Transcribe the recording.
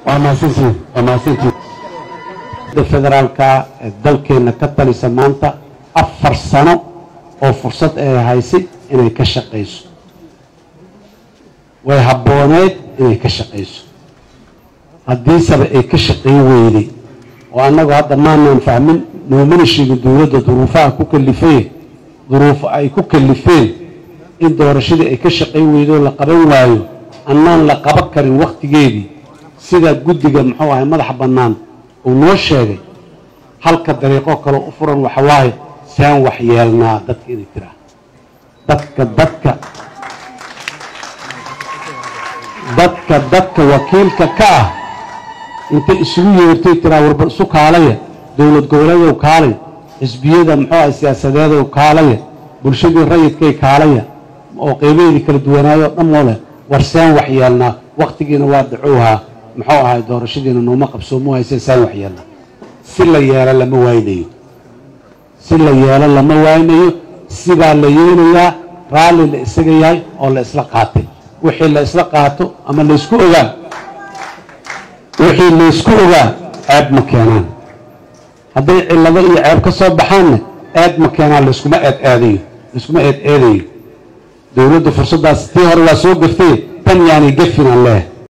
waa mahadsantihiin waa mahadsantihiin da federaalka ee dalkeenna ka talisa maanta afar sano oo fursad ay haysay inay ka shaqayso way habbooneed inay ka shaqayso haddiiseba ay ka shaqayn weyday oo annagu hadda maanaan fahmin noomana sheegin dowladda duruufaha ku kalifay duruufo ay ku kalifeen in doorashadii ay ka shaqayn weydo la qaban waayo annaan la qaban karin wakhtigeedii sida guddiga muxuu ahay madaxa bannaan uu noo sheegay halka dariiqo kaloo u furan waxa waaye saan wax yeelnaa dadka inay tiraa dadka dadka dadka dadka wakiilka ka ah intay isugu yeertay tiraa warba isu kaalaya dowlad goboleedow kaalay xisbiyada muxuu ahay siyaasadeedow kaalaya bulshadii rayidkay kaalaya oo qeybaheedii kala duwanaayo o dhan moo leh war saan wax yeelnaa wakhtigiina waa dacowhaa muxuu ahay doorashadiina nooma qabsoomu hayse saan wax yeelnaa si la yeelo lama waaynayo si la yeelo lama waaynayo sidaa la yeelayaa raalli la isaga yahay oo la isla qaatay wixii la isla qaato ama laysku ogaa wixii laysku ogaa ceeb ma keenaan hadday cillado iyo ceeb ka soo baxaanna eed ma keenaan layskuma eed eedayo layskuma eed eedayo dowladdu fursaddaas tii hore waa soo gaftay tan yaanay gafinaan leehay